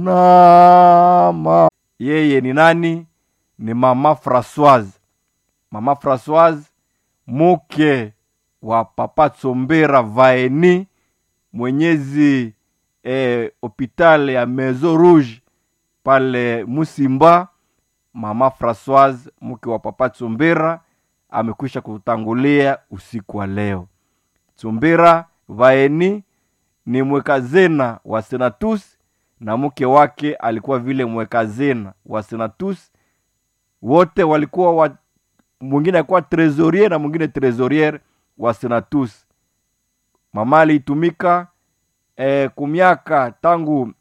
nama yeye ni nani ni mama Francoise mama Francoise muke wa papa Tsombera Vaeni mwenyezi eh, hopital ya Maison Rouge pale Musimba. Mama Francoise mke wa papa Tsombera amekwisha kutangulia usiku wa leo. Tsombera Vaeni ni mwekazena wa Senatus na mke wake alikuwa vile mwekazena wa Senatus. Wote walikuwa wa, mwingine alikuwa trésorier na mwingine trésorier wa Senatus. Mama aliitumika eh, kumiaka tangu